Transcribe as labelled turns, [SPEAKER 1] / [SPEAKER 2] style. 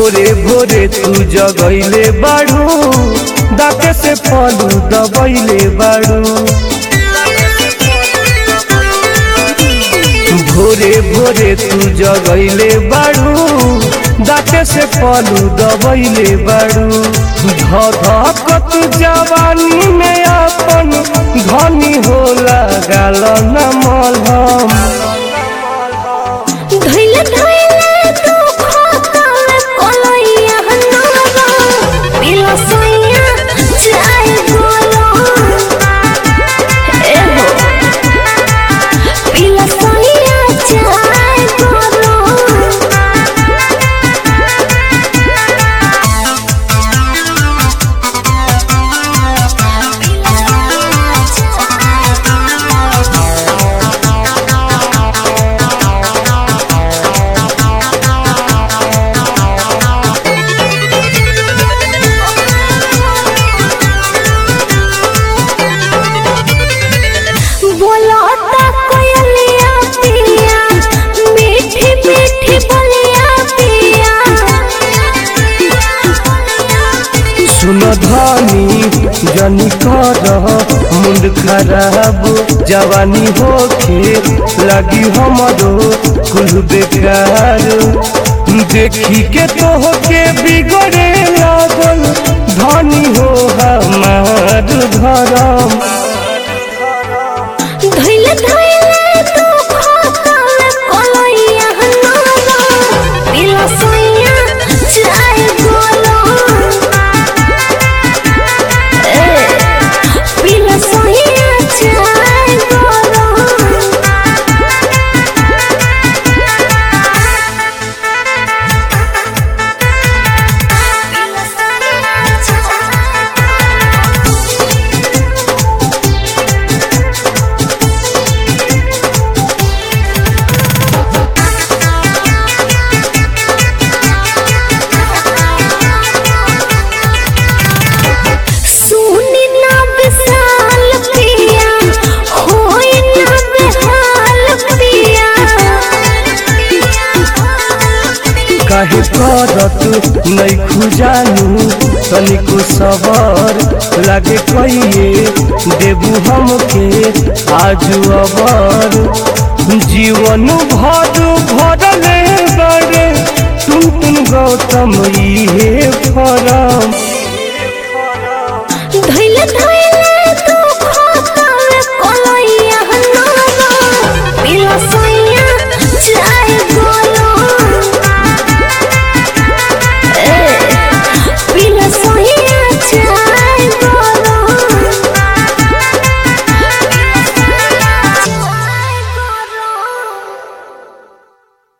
[SPEAKER 1] भोरे भोरे तू जगैले बाड़ू दाके से पलू दबैले बाड़ू भोरे भोरे तू जगैले बाड़ू दाके से पलू दबैले बाड़ू धधकत जवानी में अपन धनी होला गाल न मलहम
[SPEAKER 2] धइले धइले तू खोकल कोलैया हनारा पिला सोइया चाय गोलो ए हो पिला सोइया चाय गोलो बोलो ता कोयलिया पिया मीठी मीठी बोलिया पिया
[SPEAKER 1] सुन धनी जनी कर मुंड खराब जवानी होके लगी हमरो कुल बेकार देखी के तोहके बिगड़े लागल धनी हो हमार धरम
[SPEAKER 2] धइले धइले तू खोकल कोलैया हनारा पिला सोइया चाय गोलो ए पिला सोइया चाय गोलो सुनी ना विशाल पिया होई ना बेहाल पिया
[SPEAKER 1] काहे करत नहीं खुजानू तनिको सबर लागे कहिए देबू हमके आजू अबर जीवन भर भरले बड़े तुम तुम गौतम इहे फरम
[SPEAKER 2] धइले धइले